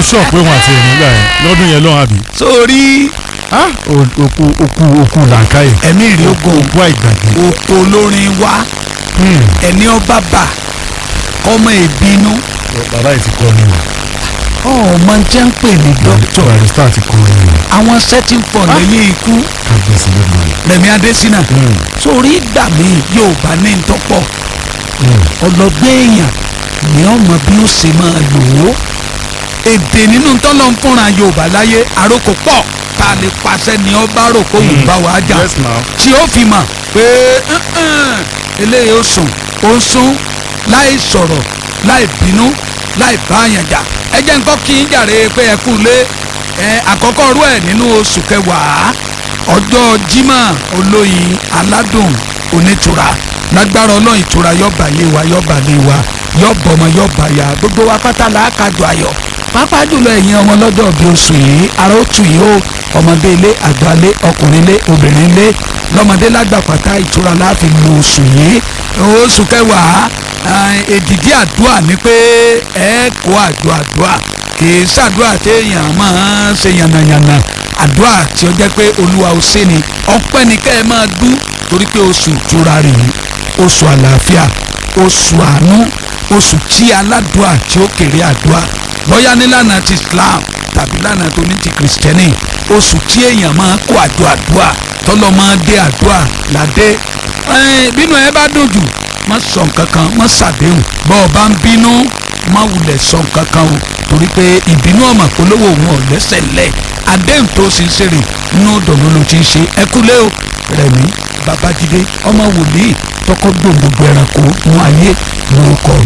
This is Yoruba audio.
sọ pé wọn àti ẹ̀mí gbà yẹn lọ́dún yẹn lọ́wọ́ àbí. sórí Ah, o- òkú òkú òkú làǹkàyè. ẹ̀mí rí ogun òkú àìgbàgbé. oko olórin wá Hmm. ẹni ọba bà ọmọ ìbínú bàbá yìí ti kọ́ ni o. ọmọ jẹ́ ń pè ní dókítà barista ti kọ́ ni o. àwọn setting for lẹ́yìn ikú kábíyèsí ló mọ̀ ẹ́. Rẹ̀mí Adésínà sórí ìgbà mi yóò bá ní ntọ́pọ̀ ọlọ́gbẹ́ èèyàn ni ọmọ bí ó ṣe máa lò ó èdè nínú tọ́lọ̀ ń fúnra Yorùbá láyé àròkò pọ̀ tá a lè pàṣẹ ni ọba rò kó wù bá wàá jà yes ma. tí ó fi mọ̀ pé "Mm-mm, eléyìí ó sùn ó ń sún láì sọ̀rọ̀ láì bínú láì bá àyàn jà ẹ jẹ́ nǹkan kí n jàre pé ẹ kú lé ẹ àkọ́kọ́ rú ẹ̀ nínú oṣù kẹwàá ọjọ́ Jímọ̀ olóyin aládùn onítura lágbára ọlọ́run ìtura yọba lé wa yọba lé wa yọba ọmọ yọba ya gbogbo wa pátá la kájọ ayọ̀ pápá jùlọ ẹ̀yin ọmọ lọ́jọ́ bí oṣù yìí ara ó tù yìí ó ọmọdé ilé àgbà ilé ọkùnrin ilé obìnrin ilé lọ́mọdé lágbà pátá ìtura láàfin lu oṣù yìí oṣù kẹwàá eh, èdìdí àdúrà ni pé ẹ kó àjọ àdúrà kì í ṣàdúrà téèyàn máa ń ṣe yànnàyànnà àdúrà tí ó jẹ́ pé olúwa ó ṣe ni ọpẹ́ ni kẹ́ ẹ máa dú torí pé oṣù ìtura rèé oṣù àlàáfíà oṣù àánú oṣù tí aládùá tí ó kéré àdúrà bóyá nílànà ti Islam tàbí lànà tó ní ti kìrìsìtẹ́nì oṣù tí èèyàn máa kó àjọ àdúrà tọ́lọ́ máa dé àdúrà ládé Ẹ́n, bínú ẹ bá dùn jù má sọ nǹkan kan má ṣàdéhùn bọ́ ọ bá ń bínú má wulẹ̀ sọ nǹkan kan o torí pé ìbínú ọmọ polówó òun ò lẹ́sẹ̀ lẹ̀ àdéhùn tó sì ń ṣeré inú dọ̀nà ló ti ń ṣe ẹ kúlé o Rẹ̀mí Babájídé ọmọ wòlíì tọkọ gbòǹgbò ẹranko nú ayé lórúkọ mi.